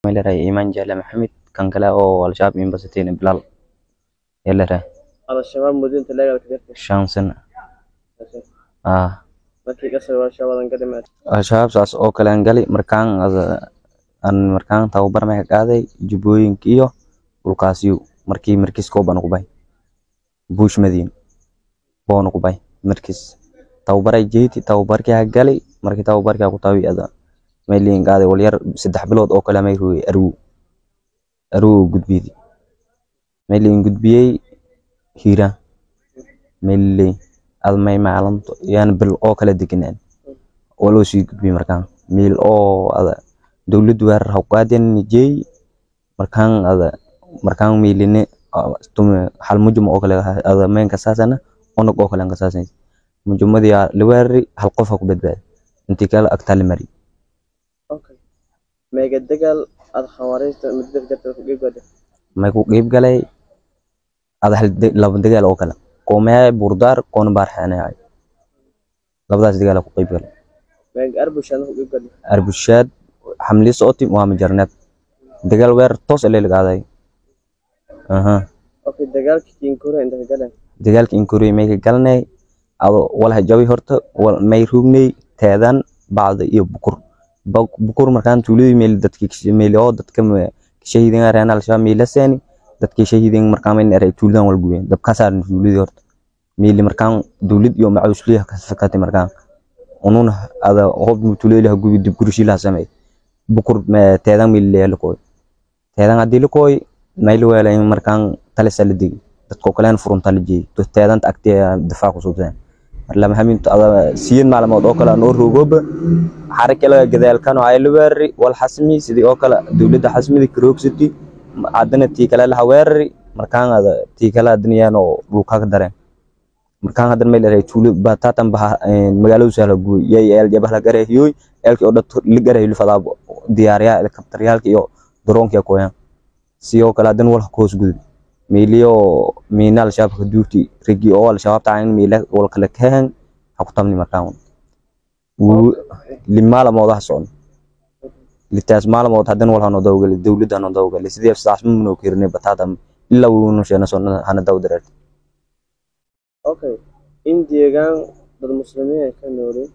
leedahay iimaan jaale maxamed kan kale oo al-shabaab imbasateen bilaal ee leedahay al-shabaab mudinta leegalka jirta shan sano ah markii kasoo al-shabaab ka dhimaad al-shabaab saas oo kale aan gali markaan aan markaan tababar ma qaaday jubbooyinka iyo dhulkaasiyo markii markiis kooban ku bay buush madiin boon ku bay markiis tababaray jeeti tababarkii ha gali markii tababarkii ku tawi ada meeliin qaaday wal yar saddex bilood oo kale may ruuy aruu aruu gudbiyay meeliin gudbiyay hiira meelii admay maalinto yaan bil oo kala deganaan waloo sii gudbiyay markaan meel oo ada dowladdu weerar ha qaadeen nijay markaan ada markaan meeline tume hal mujum oo kale ada meen ka saasana onog oo kale ka saasan mujumadii la weerari hal qof ku badbaad intii kale agtaal mari okay meega dagaal aad khawaariijta muddo jirta ku geebgada may ku qeyb galay ada hal laba dagaal oo kale koomee burdaar koona baarxanay labadaas dagaal ku qeyb galay meega arbushan ku geebgada arbushaad xamli sooti waa majarneed dagaal weer toos ee lagaaday aha okay dagaalkii kiinkura inta ka galeen dagaalka inkuri may ka galnay ado walaha jawi horta wal may rugnay teedan bacda iyo bukur bukur markaan tuuladii meel dadkii meel oo dadka shahiidin areen al-shabaab meel seeni dadkii shahiidin markaan meel eray tuuladan wal gubeen dab ka saaran tuuladii horta meel markaan dawlad iyo macawisliya ka sakatay markaan unun ada hob tuuladii la gubi dib gurishi la samay bukur teedan meel la koy teedan hadii la koy meel weelay markaan talisa la digi dadkoo kalean furunta la jeeyay teedanta agtee difaac ku suubsadeen marlama haminto ada siyeed maalmood oo kale noo roogooba xarakala gadaalkano ay la weerari wal xasmi sidii oo kale dowladda xasmida karoogsati haddana tii kale laha weerari markaan ada tii kale haddana yaanoo dhulka ka dareen markaan haddana meel eray tuulo batatan baha magaaladu sahla guuy yay eel jabah la gareehiyoy eelkii oo dhan la gareehiyo fadaa diyaariyaa helikabtaryaalka iyo daroonkiya kooyaan si oo kale haddana wal hoos gudub meeliyo miina al-shabaab ka duurti rigi oo al-shabaab taan meela wal kala kahan ha ku tamni markaan uu limaala moodaha socon litaas maalamood haddana wal hano dawgal dawladda hano dawgal sidii saas ma noo kirnay batada illa uu nu sheena sonna hana daw dareer okay in deegaan dad muslimiin ay ka noolin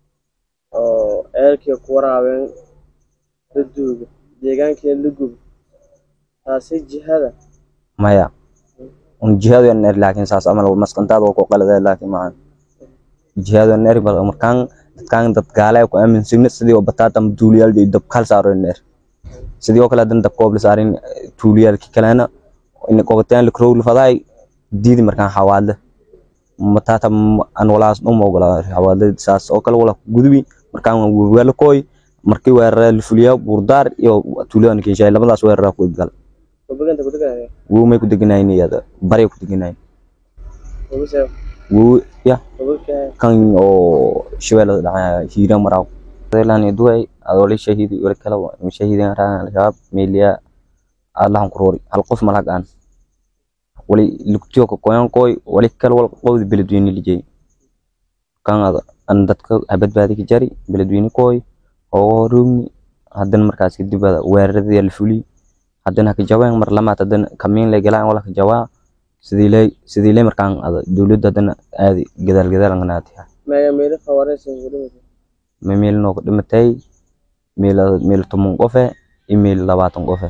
oo eelkii ku waraabeen la duugo deegaankii la gubo taasi jihada maya un jihadu yan er laakiin saas amal maskantaada oo ku qalada laakiin ma jihadu yan er bal markaan dadkaan dad gaale ku aaminsan sidii oo bataata duuliyaal iyo dab kal saaro yan er sidii oo kale dan dab koob la saarin tuuliyaalki kalena in qobataan la kroog la faday diidi markaan xawaadle mataata an walaas u moogala xawaadle saas oo kale wala gudubi markaan wala kooy markii weerara la fuliya burdaar iyo tuuliyadan kinshay labadaas weerara ku ibgal wabaganta ku deganaya wuu may ku deganayn iyada bari ku deganayn wabase wuu ya wabaka kan oo shabeellada dhacaya hiira maraaw deelaan duway adoo shahidi wala kala shahidin raan al-shabaab meeliya allahan kuroori hal qof malag aan wali lugtiyo ka koyan koy wali kala wal qowdi beledweyne lijay kan ada an dadka badbaadi ka jari beledweyne koy oo rugni haddana markaas kadib weeraradii la fuliyay haddana haka jawaan mar lamaad haddana kamiin lay galaan wala ka jawaa sidii lay sidii lay markaan ada dawladda haddana aadi gadaal gadaal nganaati meega meelo khawaariijta ku dhimatay ma meel noo dhimatay meel meel toban qofe iyo meel labaatan qofe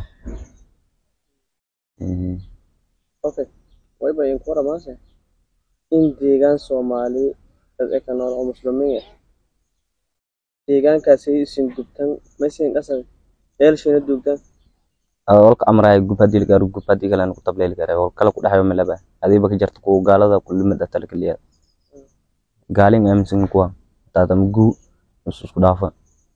okay wayba idinku waramaase in deegaan soomaali dad eka nool oo muslimiin ah deegaankaasi isin gubtan maysin qasab eelshina duugtan walka amraay gub hadii la gaaro gub hadii kale ku tableeli kara wal kala ku dhaxayo malaba adiiba ka jarta kuwa gaalada kulimad atal kaliya gaalin aaminsan kuwa taata mugu isku dhaafa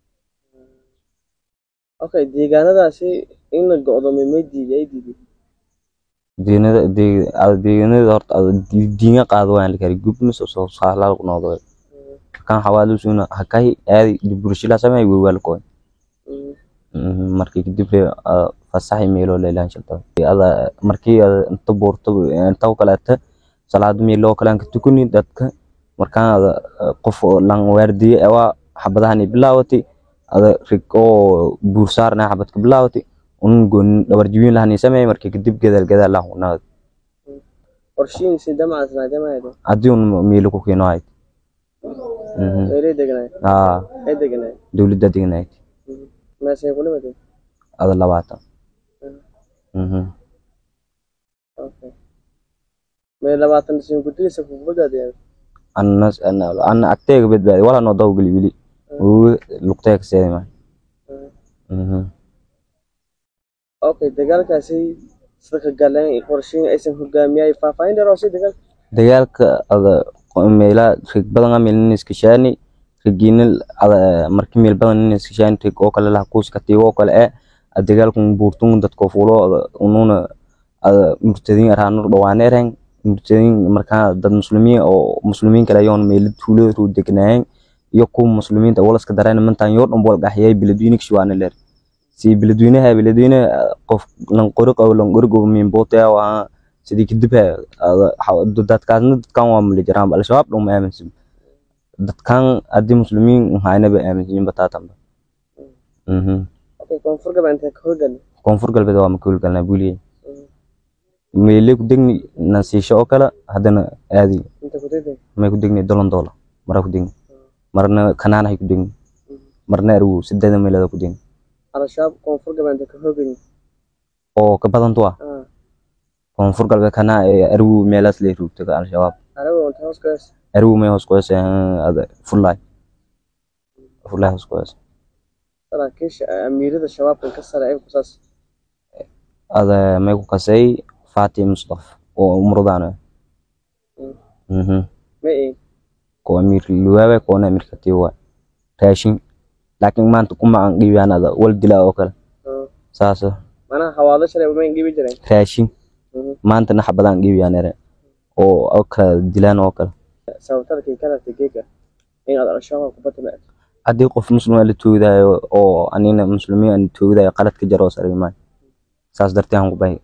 okay deegaanadaasi in la go'doomiyo may diiday ay diiday diinada deegaanada horta diinga qaado waan la kari gub mis soo saalaal ku noqdo kan xawaalu suna hakai aadi diburshila samay way wal koy markii kadib fasaxi meelo leelaan shaqo ada markii inta boorto inta kaleeta salaad meelo kale ka tukuni dadka markaan ada qof lan waardiye waa xabadahan bilaawati ada rig oo buur saarna xabad ka bilaawati unun goonin dhabar jibin lahani sameey markii kadib gadaal gadaal lah unaa qorshiin si damac sanaadamaayda haddii un miilo ku keeno ahayd Mhm. meelay deganaay haa ay deganaay dowladda degnayd meesay ku dhimatay ada labaatan Mhm. okay mee labaatan dhisin ku dilisa ku badbaadiyaan anna anna- anna agteega badbaadi wala noo daw geli weli wuu lugteega seedi ma Mhm. okay dagaalkaasi sadka galeen iyo qorshiin aysan hogaamiyay faahfaahin dheer oo si dagaal dagaalka ada meela rig badan a meel iskashaani rigiina ada marki meel badan iskashaani rig oo kale lah kuuska tiigo oo kale eh a dagaalkun buurtun dadko fuulo ada ununa ada murtadiin araanur dhawaane ereng murtadiin markaa dad muslimiin oo muslimiin kale ayoon meela tuulada ruu degnaayeen iyo kuwa muslimiinta walaska dareen mantaan yoo dhan wal gaxiyay beledweyne kishuwaane leer si beledweynaha beledweyne qof lanqori qabo lanqori qabo miinboote waa sidii kadib dadkaasna dadkan waa mali jiraan al-shabaab dhan ma aaminsan dadkan haddii muslimiin hayna ba aaminsan bataatanba okay koonfur gabeed intee ka howlgal koonfur galbeed waa makuul galnaa buuliye meele ku degni nasiisho oo kale haddana aadi inta ku degtay may ku degni dolon doola mara ku degni marna kanaanahay ku degni marna argu sideeda meelada ku degni al-shabaab koonfur gabeed intee ka howlgal oo ka badantu ah ah koonfur galbeed kanaa argu meelaas lee ruugta al-shabaab anigu inta hoos ka hees argu may hoos qoysa ada fullaay fullaay hoos qoysa saraakiisha amiirada shabaabkan ka sare ay kusaas ada may ku kasay Fatih Mustaf oo umrudana mhm ma ii ko amir luwawe ko na amir katiwa raashin laakiin maanta kuma aan dhiibaan ada wal dilaa oo kale saas manaha hawaado shalay ma ingibi jireen raashin maanta nax badan dhiibaan ere oo oo kala dilaan oo kale sababtadkii ka rabtay geega in aad al-shabaab ku batay haddii qof muslim la toogdayo oo anina muslimiin aan toogdayo qalad ka jaro saray maan saas dartii aan ku bahay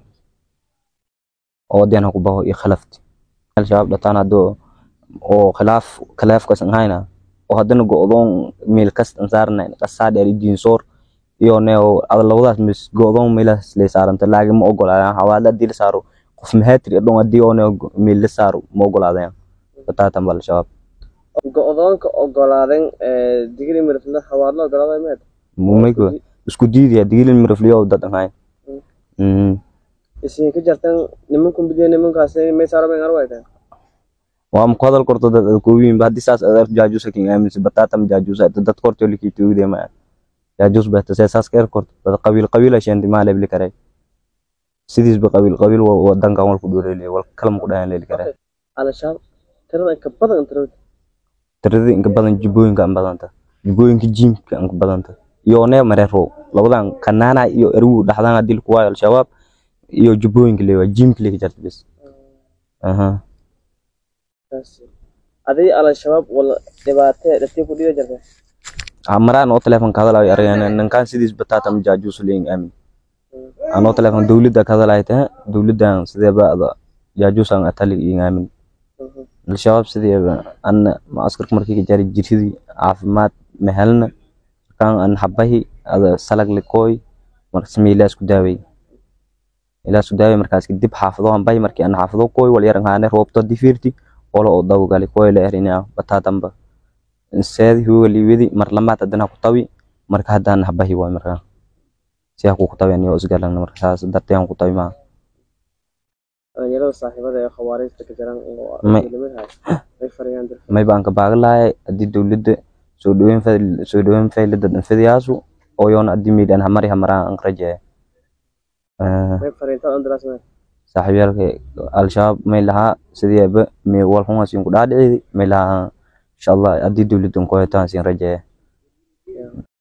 oo diyan ku baho iyo khilafti al-shabaab dhataan hadoo oo khilaaf khilaafkaas aan hayna oo haddana go'doon meel kasta saarna qasaa dheer diin soor iyo ne ada labadaas mis go'doon meelaas le saaranta laakiin ma ogolaadaan hawaala dil saaro qof mahaatiri dhon haddii oo ne meel la saaro ma ogolaadaan bataatan bal shabaab go-doonka ogolaadeen digri mirfla hawaadlo ogolaaday meed mumaygo isku diidaya digilin mirafliyo dad ahayn mhm isin ka jartan nimanku bidiyo nimankaas may saaro bay arway tahay waa ma ku hadal korto dad koobiin ba haddii saas adeer jaajuusa kin aaminsan bataatan jaajuusa dad korto liki tuugde ma jaajuus ba tasay saas keer korto dad qabiil qabiil ashan ma leebli kare sidiis ba qabiil qabiil wadanka wal ku dhoorele wal kalam ku dhahan leeli kare al-shabaab tirada inka badan tirada tirada inka badan jubooyinka aan badanta jubooyinka jiimka aan badanta iyo ne mareero labadan kanaana iyo eruu dhaxdaan hadii ku waayo al-shabaab iyo jubooyinka leewa jiimka leeya jarta bas aha adii al-shabaab wala dhibaatee dhati ku dhiga jirta maraan oo telefonka hadalayo aragana ninkan sidiis bataatan jaajuus leeyin aamin anoo telefon dowladda ka hadalay tahay dowladdan sideeba ada jaajuusan atali iyo aamin al-shabaab sideeba anna macaskarka markii ka jari jirsidii caafimaad mahelna kan an habahi ada salag likooy markas meelaas ku daaway ilaas ku daaway markaas kadib xaafado aan bahi markii aan xaafado kooy wal yaran haane roobto difirti wala oo daw gali kooy la erina bataatanba seedi huwa liwidi mar lamaad haddana ku tawi marka haddaan habahi waay markaa si ha ku tawen iyo isgalan markaas dartee aan ku tawi maa dhalinyarada saaxiibada ee khawaarijta ka jiran oo May- midnimadahay ay fariyaan dirka may baan ka baagan lahay haddii dowladda soo dhaweyn fa- soo dhaweyn fayle dad fidiyaasu oo yoona haddii meydaan hamari hamaraan aan rajeeya may fariintaan andalaas meed saaxiibyaalka al-shabaab may lahaa sideeba may walxumaa siin ku dhaadhicidi may lahaa insha allah haddii dowladdan ku hetaan siin rajeeya